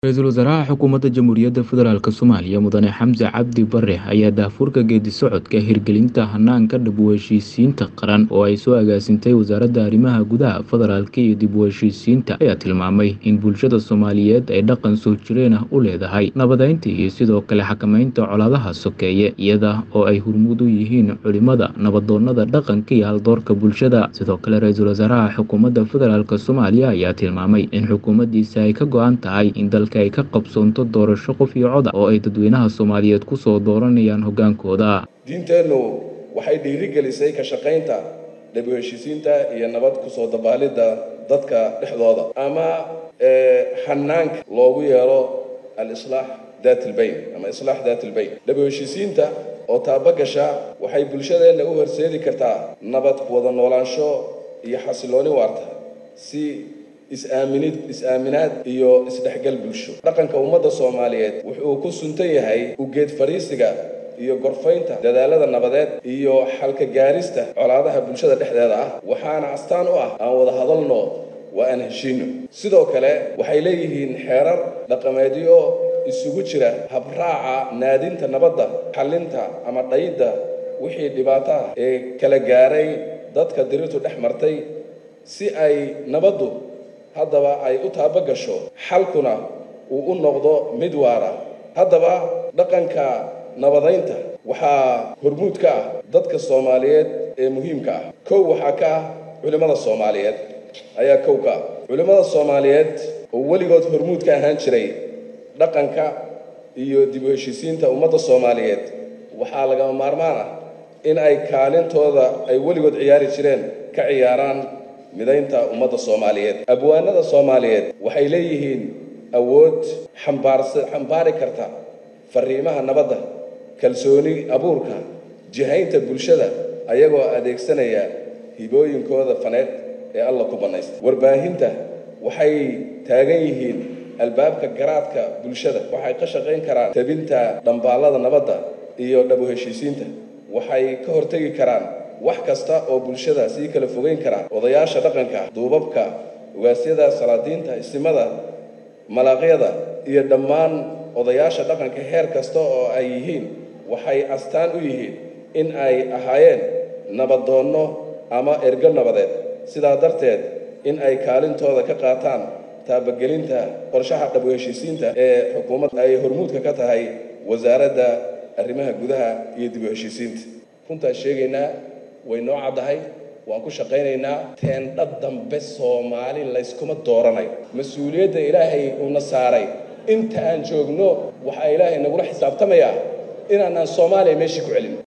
Ra-iisul Wasaaraha Xukuumadda Jamhuuriyadda Federaalk Soomaaliya Mudane Xamse Cabdi Barre ayaa daahfurka geeddi-socodka hirgelinta hanaanka dib u heshiisiinta qaran oo ay soo agaasintay Wasaaradda Arrimaha Gudaha Federaalka iyo dib u heshiisiinta ayaa tilmaamay in bulshada Soomaaliyeed ay dhaqan soo jireen ah u leedahay nabadeynta iyo sidoo kale xakameynta colaadaha sokeeye iyada oo ay hormuud u yihiin culimada nabadoonnada dhaqanka iyo haldoorka bulshada sidoo kale ra-iisul wasaaraha xukuumadda federaalk Soomaaliya ayaa tilmaamay in xukuumaddiisa ay ka go-an tahay in dalka ay ka qabsoonto doorasho qof iyo cod ah oo ay dadweynaha Soomaaliyeed ku soo dooranayaan hoggaankooda diinteennu waxay dhiirigelisay ka shaqaynta dib u heshiisiinta iyo nabad kusoo dabaalidda dadka dhexdooda ama hanaanka loogu yeero al-islaax daat ilbayn ama islaax daat ilbayn dib u heshiisiinta oo taabagasha waxay bulshadeenna u horseedi kartaa nabad wada noolaansho iyo xasilooni waarta si is-aaminid is-aaminaad iyo isdhexgal bulsho dhaqanka ummadda soomaaliyeed wuxuu ku suntan yahay ugeed fadhiisiga iyo gorfaynta dadaalada nabadeed iyo xalka gaarista colaadaha bulshada dhexdeeda ah waxaana astaan u ah aan wada hadalno waa aan heshiino sidoo kale waxay leeyihiin xeerar dhaqameedyo isugu jira habraaca naadinta nabadda xallinta ama dhayidda wixii dhibaato ah ee kala gaaray dadka dirirtu dhex martay si ay nabaddu haddaba ay u taabagasho xalkuna uu u noqdo mid waara haddaba dhaqanka nabadaynta waxaa hormuud ka ah dadka soomaaliyeed ee muhiimka ah kow waxaa ka ah culimmada soomaaliyeed ayaa kow ka ah culimmada soomaaliyeed oo weligood hormuud ka ahaan jiray dhaqanka iyo dib u heshiisiinta ummadda soomaaliyeed waxaa lagama maarmaan ah in ay kaalintooda ay weligood ciyaari jireen ka ciyaaraan midaynta ummadda soomaaliyeed abwaanada soomaaliyeed waxay leeyihiin awood xambaarsa xambaari karta fariimaha nabadda kalsooni abuurka jihaynta bulshada ayagoo adeegsanaya hibooyinkooda faneed ee alla ku bannaysta warbaahinta waxay taagan yihiin albaabka garaadka bulshada waxay ka shaqayn karaan tabinta dhambaallada nabadda iyo dhabu heshiisiinta waxay ka hortegi karaan wax kasta oo bulshada sii kala fogeyn kara odayaasha dhaqanka duubabka ugaasyada salaadiinta isimada malaaqyada iyo dhammaan odayaasha dhaqanka heer kasta oo ay yihiin waxay astaan u yihiin in ay ahaayeen nabadoonno ama ergo nabadeed sidaa darteed in ay kaalintooda ka qaataan taabagelinta qorshaha dhabu heshiisiinta ee xukuumad ay hormuudka ka tahay wasaaradda arrimaha gudaha iyo dib u heshiisiinta runtaan sheegaynaa way noo caddahay waan ku shaqaynaynaa teendha dambe soomaali layskuma dooranayo mas-uuliyadda ilaahay uuna saaray inta aan joogno waxaa ilaahay nagula xisaabtamayaa inaanaan soomaaliya meeshii ku celin